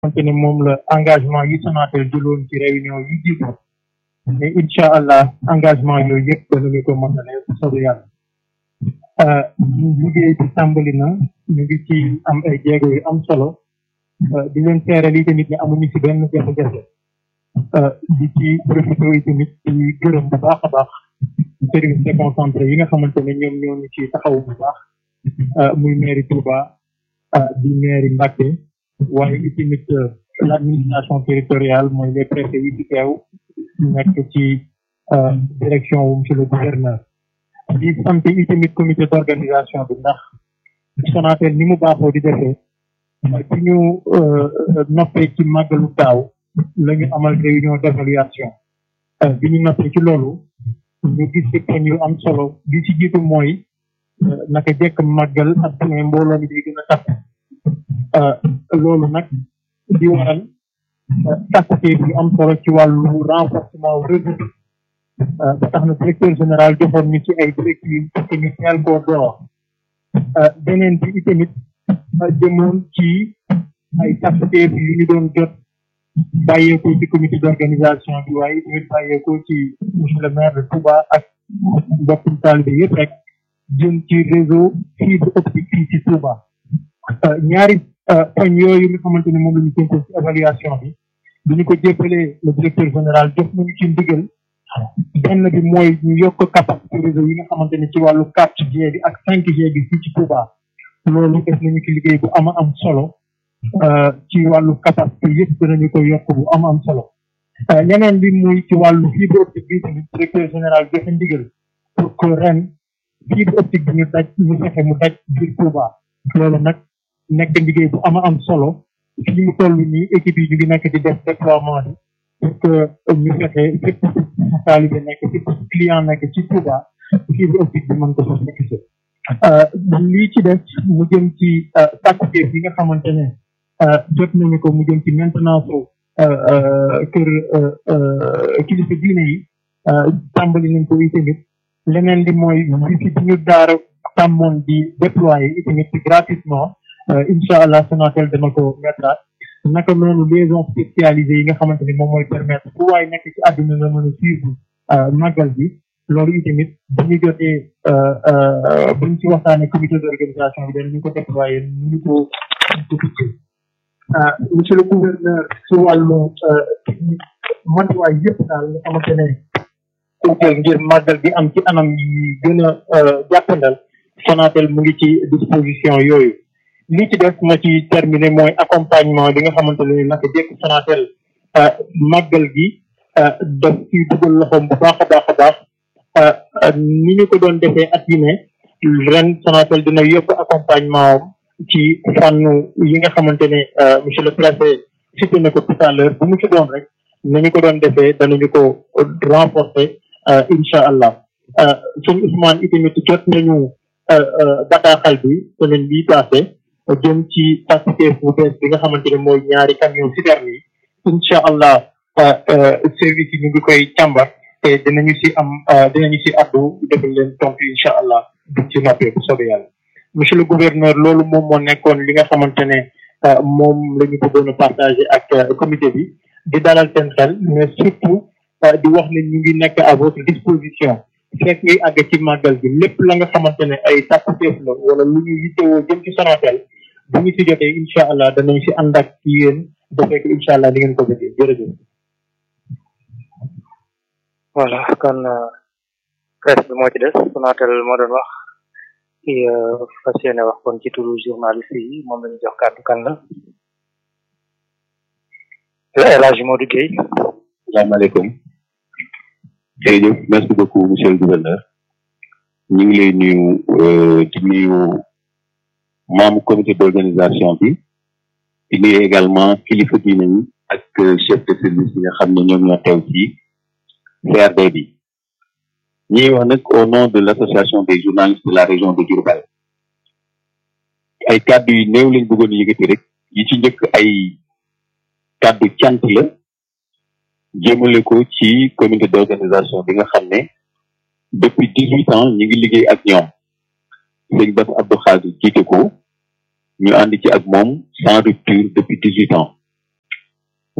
xamante ne moom la engagement yi Sonatel jëloon ci réunion yi jiitu mais incha allah engagement yooyu yëpp danañu ko matale bu soobee yàlla liggéey bi tàmbali na ñu ngi ci am ay jéego yu am solo di leen seeral yi tamit ne amuñu ci benn jafe-jafe di ci profité yi tamit di gërëm bu baax a baax service déconcentré yi nga xamante ne ñoom ñoo ñu ci taxaw bu baax muy mairie Touba di mairie Mbacké waaye itamit l' administration territoriale mooy les préfets yi ci teew nekk ci direction wu monsieur le gouverneur di sant itamit comité d' organisation bi ndax Sonatel ni mu baaxoo di defee bi ñu noppee ci màggalu daaw la ñu amal réunion d' évaluation bi ñu noppee ci loolu ñu gis ci poñ yu am solo li ci jiitu mooy naka jekk màggal ak ne mbooloo mi day gën a takk loolu nag di waral takkutee bi am solo ci wàllu renforcement réseau bi ba tax na directeur général joxoon ñu ci ay directives pour que ñu teel koo door beneen bi itamit jëmoon ci ay takkutee bi yu ñu doon jot bàyyeekoo ci comité d' organisation bi waaye itamit bàyyeekoo ci monsieur le maire de Touba ak mbokkum taalibe yëpp rek jëm ci réseau fibre optique fii ci Touba ñaari poñ yooyu nga xamante ne moom la ñu tënkoon ci évaluation bi bi ñu ko jéppalee le directeur général jox nañu ci ndigal benn bi mooy ñu yokk capacité réseau yi nga xamante ne ci wàllu 4G bi ak 5G bi fii ci Touba loolu def nañu ci liggéey bu ama am solo ci wàllu capacité yëpp dinañu ko yokk bu am am solo ñeneen bi muy ci wàllu fibre optique bi tamit directeur général joxe ndigal pour que ren fibre optique bi ñu daj ñu fexe mu daj biir Touba loolu nag nekk liggéey bu ama am solo fii mu toll nii équipe yi ñu ngi nekk di def déploiement bi pour que ñu fexe fépp taalibe nekk fépp client nekk ci Touba fibre optique bi mën ko fa nekk si lii ci des mu jëm ci tàkkuteef yi nga xamante ne jot nañu ko mu jëm ci maintenance kër kilifa diine yi tàmbali nañ ko itamit leneen li mooy wifi bi ñu daara tàmmoon di déployer itamit gratuitement incha allah Sonatel dama ko mettre naka noonu liaison spécialisée yi nga xamante ni moom mooy permettre fu waay nekk ci àdduna nga mën a suivre màggal bi loolu itamit bu ñu jotee buñ ci waxtaanee comité d' organisation bi danañu ko déployer nu ñu ko ñu ko tuddee monsieur le gouverneur ci wàllu matuwaay yëpp daal nga xamante ne ko jël ngir màggal bi am ci anam yi gën a jàppandal Sonatel mu ngi ci disposition yooyu li ci def ma ci terminé mooy accompagnement bi nga xamante ne naka jekk Sonatel màggal gi daf ci dugal loxoom bu baax a baax a baax ni ñu ko doon defee at yi ne ren Sonatel dina yokk accompagnement am ci fànn yi nga xamante ne monsieur le préfet cité na ko tout à l'heure bu mu ci doon rek nañu ko doon defee danañu ko renforcer incha allah sëñ Ousmane itamit jot nañu bataaxal bi semaine bii passé jëm ci pasiteef bu bees bi nga xamante ne mooy ñaari camion citerne yi incha allah service yi ñu ngi koy càmbar te dinañu si am dinañu si addu defal leen tontu incha allah duñ ci noppee bu soobee yàlla monsieur le gouverneur loolu moom moo nekkoon li nga xamante ne moom la ñu bëggoon a partagé ak comité bi di dalal seen xel mais surtout di wax ne ñu ngi nekk à votre disposition fekk ngay àgg ci màggal bi lépp la nga xamante ne ay tàkkuteef la wala lu ñu yittewoo jëm ci Sonatel bu ñu si jotee incha allah danañ si ànd ak ci yéen defee ko incha allah di ngeen ko bëggee jërëjëf. voilà kon presse bi moo ci des Sonatel moo doon wax ki fas yéene wax kon ci turu journaliste yi moom la ñu jox kàddu kan la El Hadj Modou Gueye. salaamaaleykum. jërëjëf merci beaucoup monsieur le gouverneur ñu ngi lay nuyu di nuyu membre comité d' organisation bi di nuyu également kilifa diine yi ak chef de service yi nga xam ne ñoom ñoo teew ci CRD bi ñuy wax nag au nom de l' association des journalistes de la région de Diourbel ay kàddu yu néew lañ bëggoon yëkkati rek yi ci njëkk ay kàddu cant la jëmale ko ci comité d' organisation bi nga xam ne depuis dix huit ans ñu ngi liggéey ak ñoom sëñ Bass Abdou Khadre jiite ko ñu ànd ci ak moom sans rupture depuis dix huit ans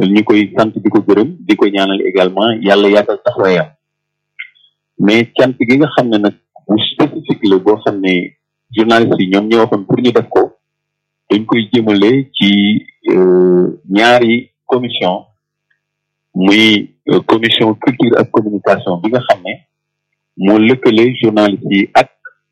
ñu koy sant di ko gërëm di ko ñaanal également yàlla yaatal taxawaayam mais cant gi nga xam ne nag bu spécifique la boo xam ne journaliste yi ñoom ñoo waxoon pour ñu def ko dañ koy jëmale ci ñaari commission muy commission culture ak communication bi nga xam ne moo lëkkale journaliste yi ak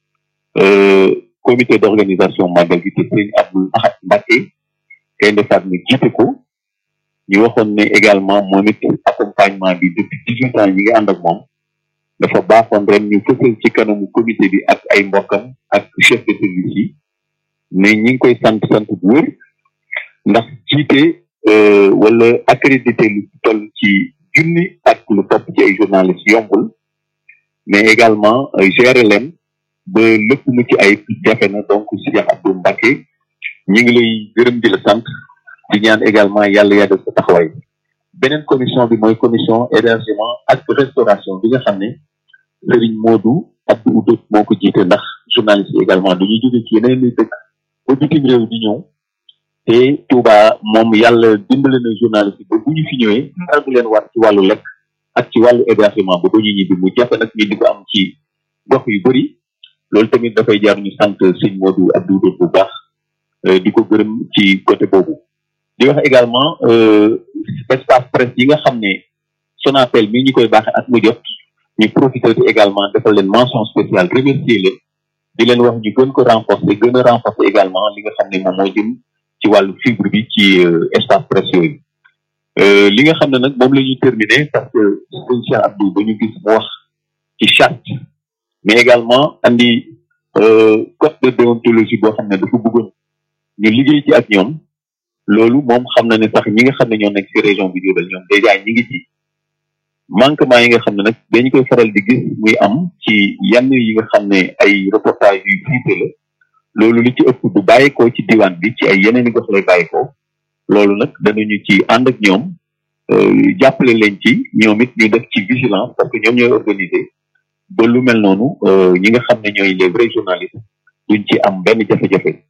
comité d'organisation màggal gi te sëñ Abdou Ahad Mbacké kay ndefaat mi jiite ko ñu waxoon ne également moom it accompagnement bi depuis dix-huit ans ñi ngi ànd ak moom dafa baaxoon ren ñu fësal ci kanamu comité bi ak ay mbokkam ak chef de service yi mais ñi ngi koy sant sant bu wér ndax jiite wala accrédité lu toll ci junni ak lu topp ci ay journalistes yombul mais également gérer leen ba lépp mu ci ay jafe na donc Cheikh Abdou Mbacké ñi ngi lay gërëm di la sant di ñaan également yàlla yàggal sa taxawaay beneen commission bi mooy commission hébergement ak restauration bi nga xam ne Serigne Modou Abdou Oudot moo ko jiite ndax journaliste yi également dañuy jóge ci yeneen i dëkk ba bitim réew di ñëw te Touba moom yàlla dimbale na journaliste ba bu ñu fi ñëwee dara du leen war ci wàllu lekk ak ci wàllu hébergement ba ba ñu ñibbi mu jafe nag ñu di ko am ci gox yu bëri loolu tamit dafay jaar ñu sant Serigne Modou Abdou Oudot bu baax di ko gërëm ci côté boobu di wax également espace presse yi nga xam ne Sonatel mi ñu koy baaxee at mu jot ñu profité ci également defal leen mention spéciale remercier leen di leen wax ñu gën ko renforcer gën a renforcer également li nga xam ne moom moo jëm ci wàllu fibre bi ci espace presse yooyu li nga xam ne nag moom la ñuy terminer parce que sëñ Cheikh Abdou ba ñu gis mu wax ci charte mais également andi code de déontologie boo xam ne dafa bëggoon ñu liggéey ci ak ñoom loolu moom xam na ne sax ñi nga xam ne ñoo nekk ci région bi Diourbel ñoom déjà ñi ngi ci manquement yi nga xam ne nag dañu koy faral di gis muy am ci yenn yi nga xam ne ay reportage yu fiite la loolu li ci ëpp du bàyyikoo ci diwaan bi ci ay yeneen i gox lay bàyyikoo loolu nag danañu ci ànd ak ñoom jàppale leen ci ñoom it ñu def ci vigilance parce que ñoom ñooy organiser ba lu mel noonu ñi nga xam ne ñooy les vrais journalistes duñ ci am benn jafe-jafe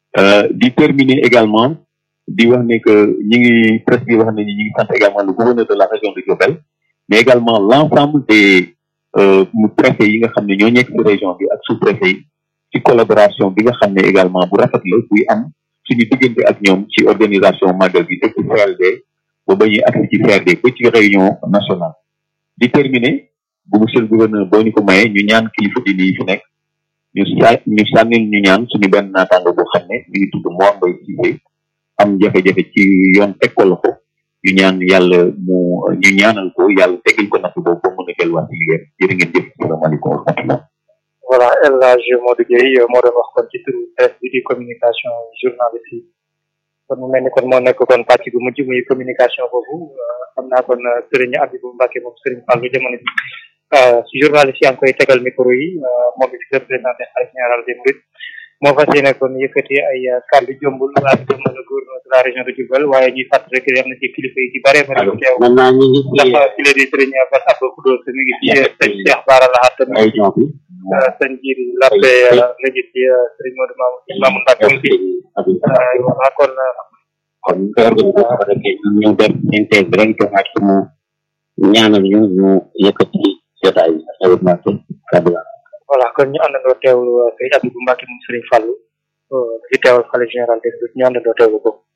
di terminer également di wax ne que ñi ngi presse bi wax ne ñi ngi sant également le gouverneur de la région de Diourbel mais également l'ensemble des préfets yi nga xam ne ñoo nekk ci région bi ak sous-préfet yi ci collaboration bi nga xam ne également bu rafet la buy am suñu diggante ak ñoom ci organisation màggal bi depuis CRD ba ba ñuy agsi ci CRD ba ci réunion nationale di terminer bu monsieur le gouverneur boo ñu ko mayee ñu ñaan kilifa diine yi fi nekk ñu sa ñu sànnil ñu ñaan suñu benn naataango boo xam ne mi ngi tudd Mor Mbaye Cissé am jafe-jafe ci yoon teg ko loxo ñu ñaan yàlla mu ñu ñaanal ko yàlla tegal ko natt boobu ba mën a delluwaat ci liggéeyam jërë ngeen jëf salaamaaleykum wa rahmatullah voilà El Hadj Modou Gueye moo doon wax kon ci turu presse bi di communication journaliste yi kon mu mel ni kon moo nekk kon pàcc bu mujj muy communication boobu xam naa kon Serigne Abibou Mbacké moom Serigne Fallou jamono ji si journaliste yaa ngi koy tegal micro yi moom it représenté xarit général des Mourides moo fas yéene kon yëkkati ay kàddu jombul ak jëmmal gouverneur de la région de Diourbel waaye ñuy fàttali rek am na ci kilifa yi ci bare bëri bu teew maintenant ñu ngi ci ndax ki la di sëriñ Bass Abdou Khoudoss mi ngi ci sëñ Cheikh Bara Lahat mi ngi région bi sëñ Jiri Lappé mi ngi ci sëriñ Modou Mamoun Mamoun Mbacke mi ngi ci voilà kon kon organisation ko defee ñun ñu def synthèse rek joxaat ko mu ñaanal ñu ñu yëkkati jotaay bi événement kàddu la voilà kon ñu àndandoo teewlu sëriñ Abibou Mbacké moom sëriñ Fallou di teewal xale général des ñu àndandoo teewlu ko